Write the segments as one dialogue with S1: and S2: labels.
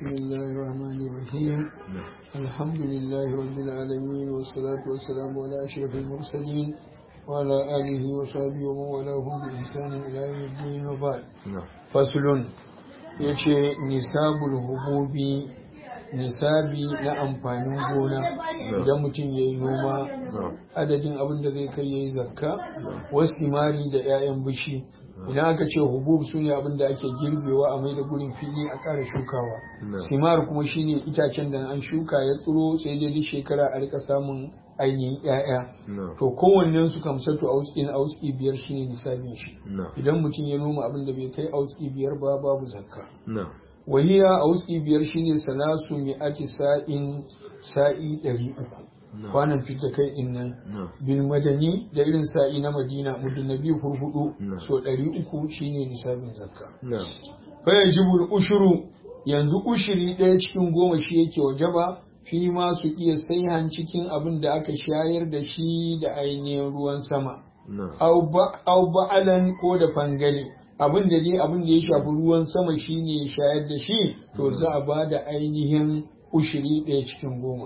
S1: بسم الله الرحمن الرحيم الحمد لله رب العالمين والصلاة والسلام على أشرف المرسلين وعلى آله وصحبه ومن والاهم بإحسان إلى يوم الدين وبعد فصل yace nisabul hububi nisabi na amfanin gona idan mutum ya yi noma adadin abin da zai kai ya yi zakka wasu mari da 'ya'yan bishi idan aka ce hubub su ne abin da ake girbewa a mai da gurin fili a ƙara shukawa simar kuma shine itacen da an shuka ya tsiro sai dai duk shekara a rika samun ainihin 'ya'ya to kowannen su kamsatu auskin auski biyar shine nisabin shi idan mutum ya noma abin da bai kai auski biyar ba babu zakka wahiya a wuski biyar shine salasu mi'ati sa'in sa'i ɗari uku kwanan fita kai din nan bil madani da irin sa'i na madina muddin na biyu hurhudu so ɗari uku shine nisabin zakka bayan jibul ushuru yanzu ushiri ɗaya cikin goma shi yake wajaba fi ma su iya saihan cikin abin da aka shayar da shi da ainihin ruwan sama au ba'alan ko da fangale abin da dai abin da ya shafi ruwan sama shine ya shayar da shi to za a ba da ainihin ushiri ɗaya cikin goma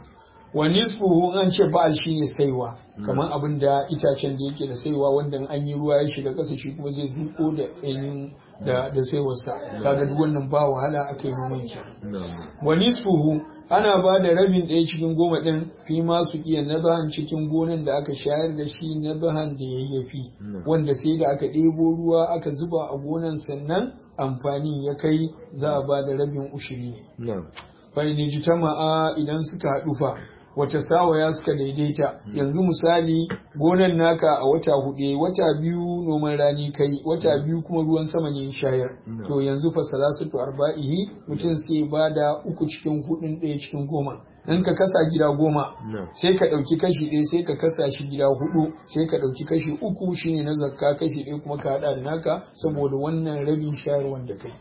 S1: wa nisfuhu an ce ba'al shine saiwa kamar abin da itacen da yake da saiwa wanda an yi ruwa ya shiga ƙasa shi kuma zai zuko da ainihin da da saiwarsa kaga duk wannan ba wahala aka yi noman ki wa nisfuhu ana ba da rabin ɗaya cikin goma ɗin fi ma su iya nabahan cikin gonan da aka shayar da shi nabahan da yayyafi wanda sai da aka ɗebo ruwa aka zuba a gonan sannan amfani ya kai za a ba da rabin ushiri bai ni ji ma'a idan suka haɗu fa wata sawaya suka daidaita yanzu misali gonan naka a wata hudu wata biyu noman rani kai wata biyu kuma ruwan sama ne shayar to yanzu fa salasatu arba'ihi mutum sai ba da uku cikin hudun ɗaya cikin goma in ka kasa gida goma sai ka ɗauki kashi ɗaya sai ka kasa shi gida hudu sai ka ɗauki kashi uku shine na zakka kashi ɗaya kuma ka haɗa da naka saboda wannan rabin shayarwan da kai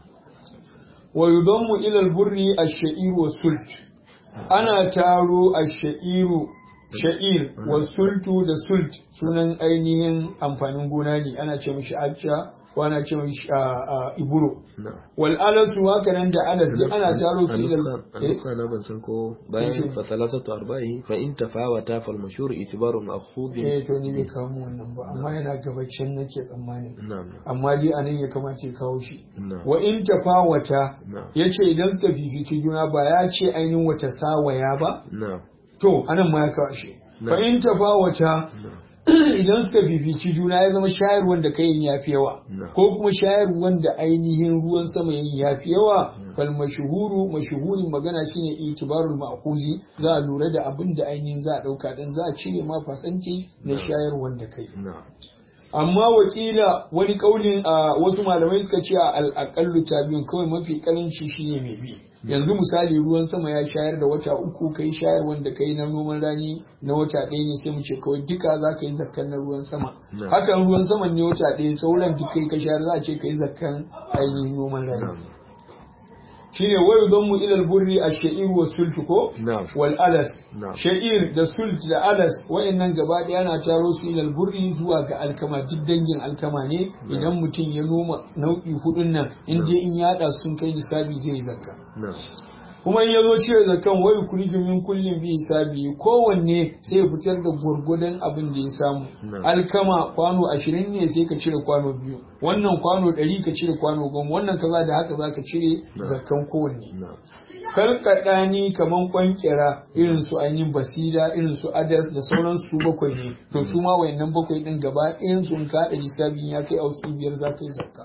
S1: wa yudammu ila al-burri ash-sha'ir wa sult ana taro ash-sha'iru sha'ir wa sultu da sult sunan ainihin amfanin gona ne ana ce mishi acca ko ana ce mishi iburo wal alasu haka nan da alas duk ana taro su
S2: da aluska na ban san ko bayan fa salasatu arba'i fa in tafawata fal mashhur itibaru ma'khudh
S1: eh to ni bai kawo mu wannan ba amma yana gabacin nake tsammani amma dai anan ya kamata ya kawo shi wa in tafawata yace idan suka fifici juna ba ya ce ainihin wata sawaya ba to anan ma ya kawo shi fa in tafawata idan suka fifici juna ya zama shayarwar da kayan ya fi yawa ko kuma shayarwar da ainihin ruwan sama yin ya fi yawa fal mashuhuru mashuhurin magana shine itibarul ma'khuzi za a lura da abin da ainihin za a dauka dan za a cire ma fasanci na shayarwar da kai amma wakila wani kaulin a wasu malamai suka ce a al'akallu biyun kawai mafi karanci shine mai bi yanzu misali ruwan sama ya shayar da wata uku kai shayar wanda kai na noman rani na wata ɗaya ne sai mu ce kawai duka za ka yi zakkan na ruwan sama hakan ruwan sama ne wata ɗaya sauran duk kai ka shayar za a ce ka yi zakkan ainihin noman rani shine wayu don mu ilal burri a sha'ir wa sultu ko wal alas sha'ir da sult da alas wayannan gaba daya na taro su ilal burri zuwa ga alkama duk dangin alkama ne idan mutum ya noma nau'i hudun nan in dai in yada sun kai nisabi zai zakka kuma in yazo cire zakan wai kuriju min kullin bi hisabi kowanne sai ya fitar da gurgudan abin da ya samu alkama kwano 20 ne sai ka cire kwano biyu wannan kwano 100 ka cire kwano goma wannan kaza da haka zaka cire zakan kowanne karkadani kaman kwankira irin su ainihin basira irin su adas da sauran su bakwai ne to su ma wayannan bakwai din gaba ɗayan sun kada hisabin ya kai auski biyar zaka yi zakka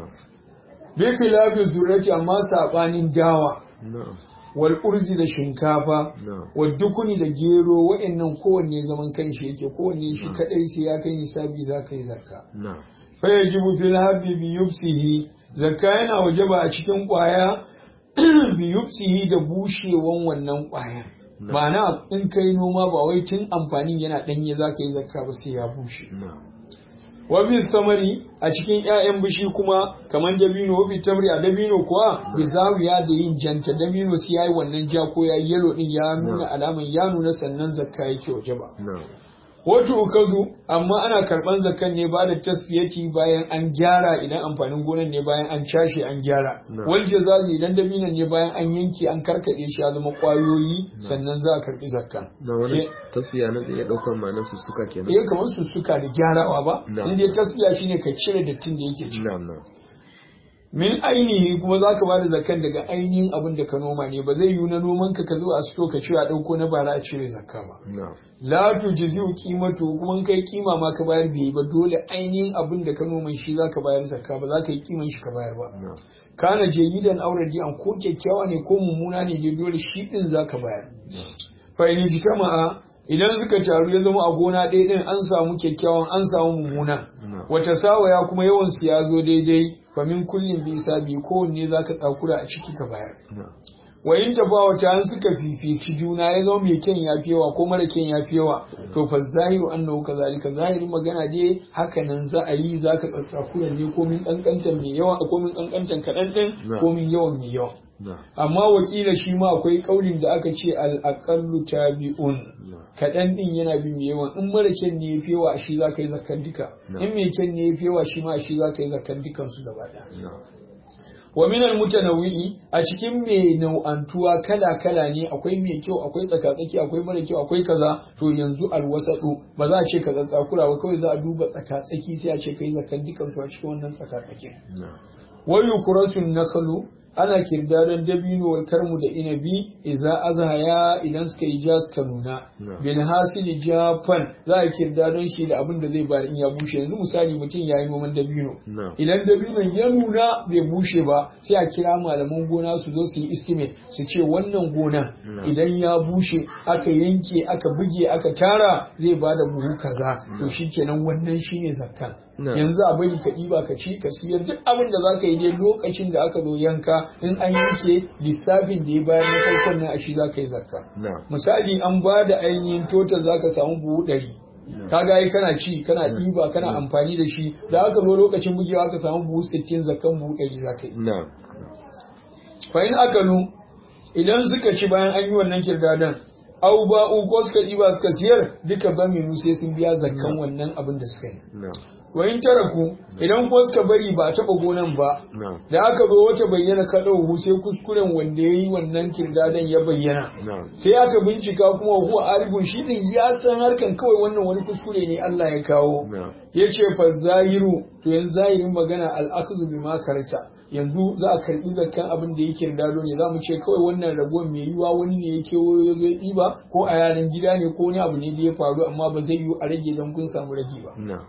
S1: bi khilafi zurrati amma sabanin dawa wal urzi da shinkafa wal dukuni da gero wa'annan kowanne zaman kanshi yake kowanne shi kadai sai ya kai nisabi za ka yi zakka fa yajibu fil habbi bi yufsihi zakka yana wajaba a cikin kwaya bi yufsihi da bushewan wannan kwaya ma'ana in kai noma ba wai tun amfanin yana danye za ka yi zakka ba sai ya bushe wabi samari a cikin ‘ya'yan bishi kuma kamar dabino wabi tamri a dabino kuwa bi zawiya da yin janta dabino sai ya yi wannan ja ko ya yi yalo din ya nuna alaman ya nuna sannan zakka yake waje ba wato ukazu amma ana karban zakan ne ba da tasfiyati bayan an gyara idan amfanin gonan ne bayan an cashe an gyara wal jazazi idan dabinan ne bayan an yanke an karkade shi ya zama kwayoyi sannan za a karbi zakkan
S2: na wani tasfiya na zai daukar ma'anar su suka kenan
S1: eh kamar su suka da gyarawa ba
S2: Na'am.
S1: inda tasfiya shine ka cire dattin da yake ciki
S2: na'am na'am
S1: min ainihi kuma za ka bada zakan daga ainihin abin da ka noma ne ba zai yiwu na noman ka ka zo a sito ka ce a ɗauko na bara a cire zakka ba
S2: na'am
S1: la tujzi'u qimatu kuma in kai kima ma ka bayar bai ba dole ainihin abin da ka noma shi za ka bayar zakka ba za ka yi kiman shi ka bayar ba
S2: na'am
S1: kana jayidan aure an ko kyakkyawa ne ko mummuna ne dai dole shi din za ka bayar fa in jitama'a idan suka taru ya zama a gona ɗaya ɗin an samu kyakkyawan an samu mummuna
S2: na'am
S1: wata sawaya kuma yawan su ya zo daidai fa min kullin bi sabi kowanne za ka tsakura a ciki ka bayar
S2: na'am
S1: wa in tafawata an suka fifici juna ya zama mai kyan ya fi yawa ko mara kyan ya fi yawa to fa zahiru annahu kazalika zahirin magana dai haka nan za a yi za ka tsakura ne ko min kankantan mai yawa ko min kankantan kaɗan ɗin ko min yawan mai yawa
S2: na'am
S1: amma wakila shi ma akwai kaulin da aka ce al-aqallu tabi'un
S2: na'am
S1: kaɗan ɗin yana bin mai yawan in mara kyan ne ya fi yawa shi za ka yi zakkan duka
S2: Na.
S1: in mai kyan ne ya fi yawa shi ma shi za ka yi zakkan dukansu gaba ɗaya
S2: na'am
S1: wa minal mutanawwi'i a cikin mai nau'antuwa kala kala ne akwai mai kyau akwai tsakatsaki akwai mara kyau akwai kaza to yanzu alwasadu ba za a ce kaza tsakura ba kawai za a duba tsakatsaki sai a ce kai zakkan dukansu a cikin wannan tsakatsakin
S2: na'am
S1: wayu kurasun nakalu ana kirdadan dabino wal karmu da inabi idza azhaya idan suka yi ja suka nuna
S2: Na'am.
S1: bil hasili jafan za a kirdadan shi da abin da zai bari in ya bushe yanzu misali mutum ya yi noman dabino
S2: na'am
S1: idan dabinon ya nuna bai bushe ba sai a kira malaman gona su zo su yi estimate su ce wannan gonan
S2: Na'am.
S1: idan ya bushe aka yanke aka buge aka tara zai bada buhu kaza to shikenan wannan shine zakkan
S2: Na'am.
S1: yanzu a bari ka ɗiba ka ci ka siyar duk abin da za ka yi dai lokacin da aka zo yanka in an yanke lissafin da ya bayar na farkon nan a shi za ka yi zakka
S2: na'am
S1: misali an ba da ainihin total za ka samu buhu ɗari kaga ai kana ci kana ɗiba kana amfani da shi da aka zo lokacin bugewa ka samu buhu sittin zakkan buhu ɗari za ka yi
S2: na'am
S1: fa in akalu idan suka ci bayan an yi wannan kirdadan au ba'u ko suka ɗiba suka siyar duka ba minu sai sun biya zakkan wannan abin da suka yi
S2: na'am
S1: wa in taraku idan ko suka bari ba a taɓa gonan ba
S2: na'am
S1: da aka zo wata bayyana kaɗau sai kuskuren wanda ya yi wannan kirdadan ya bayyana
S2: na'am
S1: sai aka bincika kuma huwa arifun shi din ya san harkan kawai wannan wani kuskure ne Allah ya kawo
S2: na'am
S1: ya ce fa zahiru to yanzu zahirin magana al'akhdhu bima karsa yanzu za a karbi zakkan abin da yake dado ne za mu ce kawai wannan ragon mai yiwa wani ne yake wayo zai ɗiba ko a yaran gida ne ko wani abu ne da ya faru amma ba zai yiwu a rage don kun samu rage ba
S2: na'am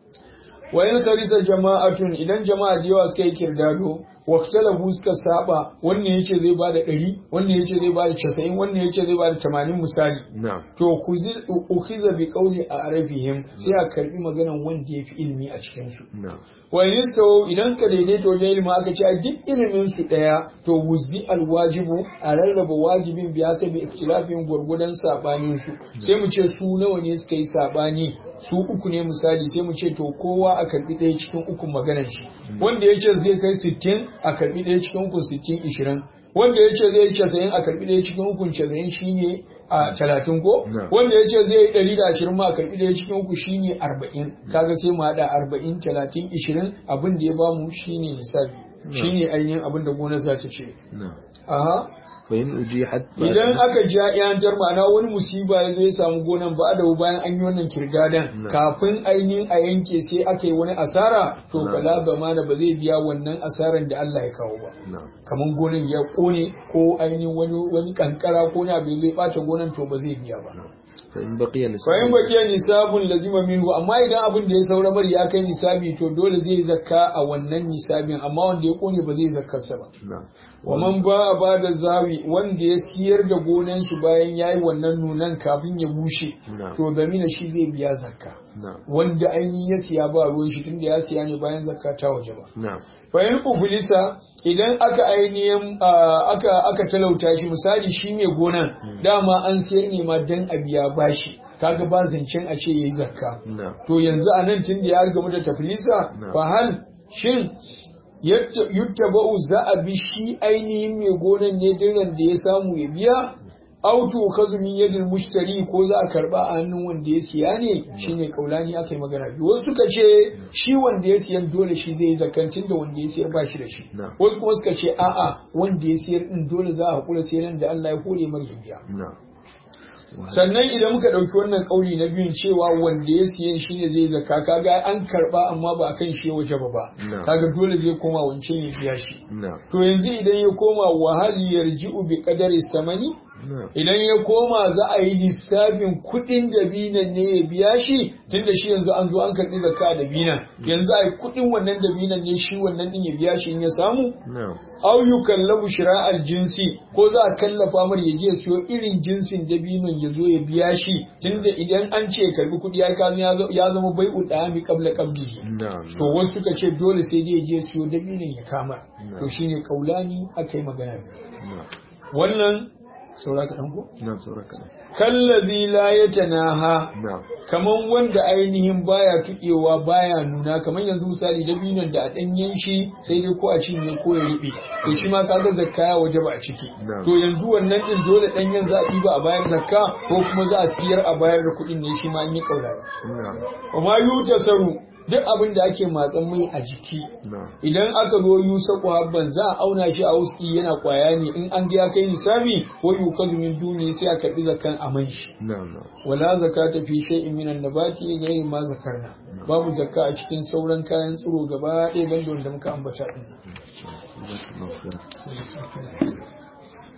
S1: wa in karisa jama'atun idan jama'a da yawa suka yi kirdado wa talabu suka saba wannan yace zai bada 100 wannan yace zai bada 90 wannan yace zai bada 80 misali
S2: na'am
S1: to kuzil ukhiza bi qawli a'rafihim sai a karbi maganan wanda yafi ilimi a cikin su
S2: na'am
S1: wa in istawu idan suka daidaita wajen ilimi aka ce a duk ilimin su daya to wuzi alwajibu a rarraba wajibin biya sai bi ikhtilafin gurgudan sabanin su sai mu ce su nawa ne suka yi sabani su uku ne misali sai mu ce to kowa a karbi ɗaya cikin uku maganar shi wanda ya ce zai kai sittin a karbi ɗaya cikin uku sittin ishirin wanda ya ce zai yi casa'in a karbi ɗaya cikin uku casa'in shine a talatin ko
S2: Na.
S1: wanda ya ce zai yi ɗari da ashirin ma a karbi ɗaya cikin uku shine arba'in kaga sai mu haɗa arba'in talatin ishirin abin da ya bamu shine lissafi shine ainihin abin da gonar za ta ce
S2: na'am
S1: aha
S2: fa in ujihat
S1: idan aka ja yantar ma'ana wani musiba ya zo ya samu gonan ba da bayan an yi wannan kirgadan
S2: Na.
S1: kafin ainihin a yanke sai aka yi wani asara to
S2: Na.
S1: bala ba mana ba zai biya wannan asaran da Allah ya kawo ba
S2: na'am
S1: kamar gonan ya kone ko ainihin wani wani kankara ko na bai zai bata gonan to ba zai biya ba
S2: fa in baqiya
S1: fa in
S2: nisab
S1: baqiya nisabun lazima minhu amma idan abin da ya saura bari ya kai nisabi to dole zai yi zakka a wannan nisabin amma wanda ya kone ba zai yi zakkarsa ba
S2: na'am
S1: wa man ba a ba da zawi wanda ya siyar da gonan shi bayan ya yi wannan nunan kafin ya bushe
S2: Na.
S1: to zamina shi zai biya zakka
S2: na'am
S1: wanda ainihin ya siya ba ruwan shi tunda ya siya ne bayan zakka ta waje ba
S2: na'am
S1: bayan ufulisa idan aka ainihin ah, aka aka talauta shi misali shi mai gonan dama an siyar ne ma dan a biya bashi kaga ba zancen a ce yayi zakka
S2: na'am
S1: to yanzu a nan tun da ya gamu da tafilisa
S2: Na.
S1: fa hal shin yuttaba'u za a bi shi ainihin mai gonan ne diran da ya samu ya biya auto kazumin yadin mushtari ko za a karba a hannun wanda ya siya ne shine kaulani aka yi magana biyu wasu suka ce shi wanda ya siyan dole shi zai yi zakantin da wanda ya siyar ba shi da shi
S2: Na.
S1: wasu kuma suka ce a'a wanda ya siyar din dole za a hakura sai nan da Allah ya hore mar ya biya
S2: na'am
S1: sannan idan muka ɗauki wannan ƙauli na biyun cewa wanda ya siyan shi ne zai zaka kaga an karɓa amma ba a kan shi ya waje ba ba
S2: No.
S1: kaga dole zai koma wancan ya biya shi
S2: na'am
S1: to yanzu idan ya koma wahali yarji'u bi qadari samani
S2: na'am
S1: idan ya koma za a yi lissafin kuɗin dabinan ne ya biya shi tunda shi yanzu an zo an karɓi zakka dabinan yanzu a yi kuɗin wannan dabinan ne shi wannan ɗin ya biya shi in ya samu
S2: na'am
S1: aw yukallabu shira'al jinsi ko za a kallafa mar ya je ya siyo irin jinsin dabinon ya zo ya biya shi tunda idan an ce ya karbi kuɗi ya kazo ya zo- ya zama bai'u dami qabla qabdihi
S2: na'am
S1: to wasu suka ce dole sai dai ya je ya siyo dabinon ya kama to shine kaulani aka yi magana
S2: na'am
S1: wannan saura ka ko
S2: na'am saura kaɗan
S1: kallazi la yatanaha
S2: na'am
S1: kaman wanda ainihin baya tuƙewa baya nuna kaman yanzu misali dabinon da a ɗanyen shi sai dai ko a cinye ko ya riɓe to shi ma kaga zakka ya waje ba a ciki
S2: Na'am.
S1: to yanzu wannan din dole ɗanyen za a ɗiba a bayar zakka ko kuma za a siyar a bayar da kuɗin ne shi ma an yi ƙaura
S2: na'am
S1: amma yuta saru duk abin da ake matsan mai a jiki
S2: na'am
S1: idan aka zo yusa habban za a auna shi a wuski yana kwaya ne in an ga ya kai nisabi ko yukazu min duni sai a karɓi zakkan a man shi
S2: na'am na'am
S1: wala zakata fi shay'in min an-nabati ghayri ma zakarna babu zakka a cikin sauran kayan tsiro gaba ɗaya banda wanda muka ambata din
S2: Jazakallahu khairan.